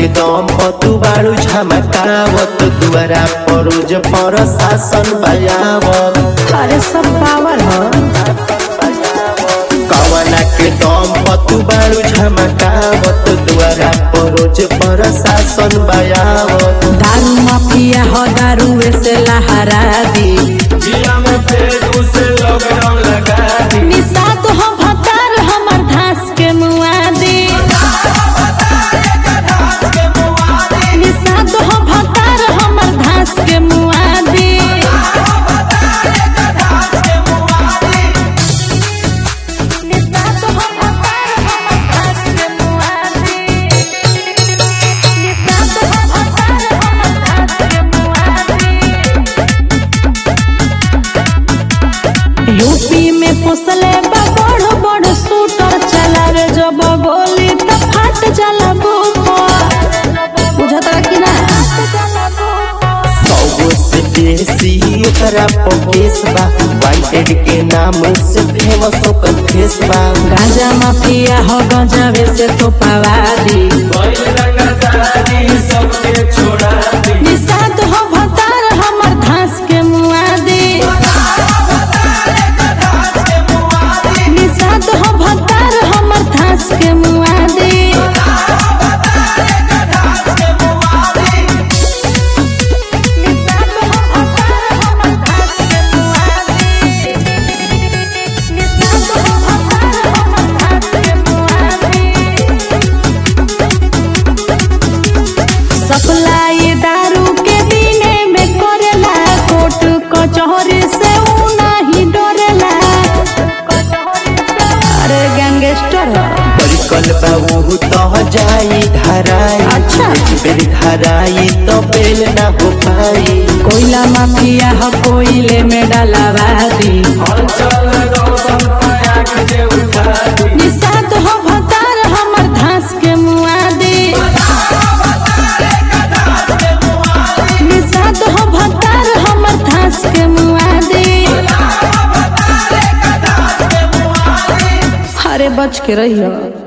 के दम पर तू बारू झमकावत दुआरा परोज पर शासन बजावत अरे सब पावर हो कवना के दम पर तू बारू झमकावत दुआरा परोज पर शासन बजावत दारू माफिया हो दारू से लहरा दी जिला में फेर उसे लॉकडाउन लगा दी निषाद हो भतार हमर धास के मुआदी निषाद हो भतार हमर धास के मुआदी निषाद हो भतार हमर धास के मुआदी निषाद हो भतार हमर धास के मुआदी यूपी में पोसले बा बड़ बड़ शूटर चलावे जब गोली त फाट जाला बुपर बुझता कि ना सौ से बेसी एकरा पकेस बा वांटेड के नाम से फेमस ओकर फेस बा गांजा माफिया हो गंजावे से तो पवादी निषाद हो भतार हमर धास के मुआदी निषाद हो भतार हमर धास के मुआदी सप्लाई दारू के दिने में करेला कोर्ट कचहरी से ऊ नहीं डरेला अरे गैंगस्टर ह। परिकल बाबू तो जाई धराई अच्छा। बेल धराई तो बेल ना हो पाई कोयला माफिया हो कोयले में डलावा दी निषाद हो भतार हमर धास के मुआदी निषाद हो भतार हमर धास के मुआदी अरे बच के रहियो